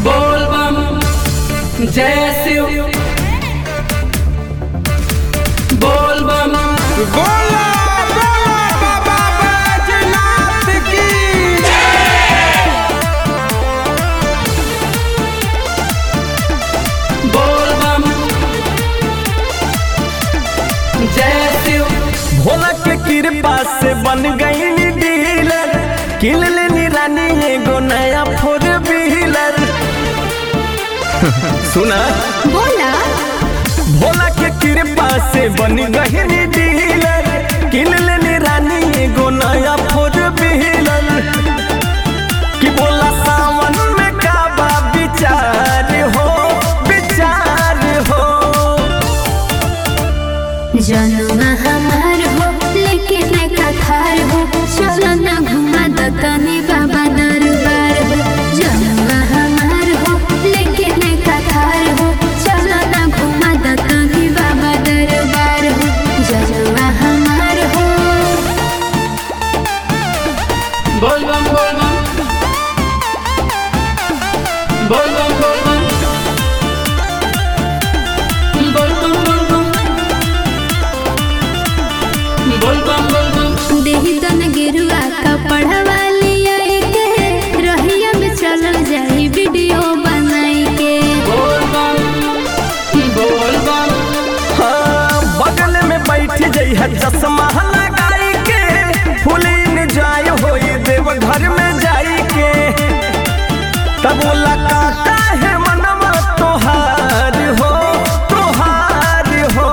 बोल बम जय शिव बोल बम बोला बोला बाबा बैजनाथ की बोल बम जय शिव भोला के कृपा से बन गई डीलर किन लेनी रानी एगो नया फोर व्हीलर सुना बोला भोला के कृपा से बन गई डीलर किन लेनी रानी एगो नया फोर व्हीलर कि बोला सावन में का बा विचार हो विचार हो जनुआ हमार हो लेकिन कथार हो चलो ना घुमा दतनी बाबा दरबार हो जनुआ हमार हो लेकिन कथार हो चलो ना घुमा दतनी बाबा दरबार हो जनुआ हमार हो बोल बम बोल बम बोल बम बोल बम बोल बम बोल बम बोल बम बोल बम देही तन गिरुआ कपड़ा वाली आई के रहिया में चलल जाई वीडियो बनाई के बोल बम बोल बम हाँ, बगल में बैठ जई है चश्मा लगाई के फुलीन जाय होई देव घर में जाई के तब बोला काका है मनवा तोहार हो तोहार हो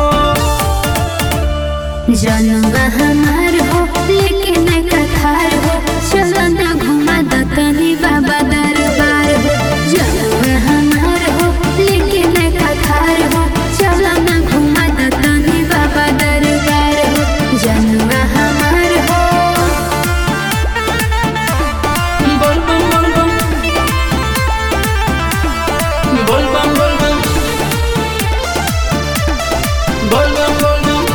जनुआ हमार हो लेकिन कथार हो चलो ना घुमा दतनी बाबा दरबार हो जनुआ हमार हो लेकिन कथार हो चलो ना घुमा दतनी बाबा दरबार हो जनुआ हमार हो बोल बम बोल बम बोल बम बोल बम बोल बम बोल बम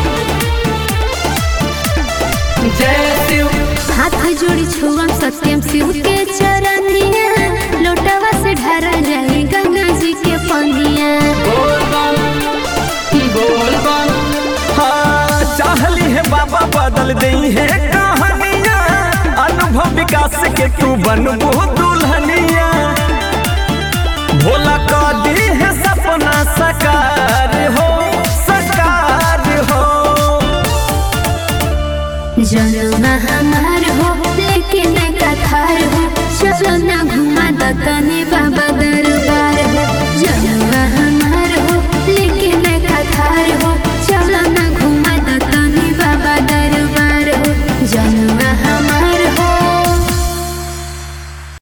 जय शिव हाथ जोड़ी छुअम सत्यम शिव के चरनिया लोटवा से ढरा जाए गंगा जी के पनिया बोल बम बोल बम हाँ चाहली है बाबा बदल दई है कहानियाँ अनुभव विकास के तू बनबू दुल्हनिया भोला का दी है सपना सकार हो सकार हो जनुआ हमार हो लेकिन कथार हो चलो ना घुमा दतनी बाबा दरबार हो जनुआ हमार हो लेकिन कथार हो चलो ना घुमा दतनी बाबा दरबार हो जनुआ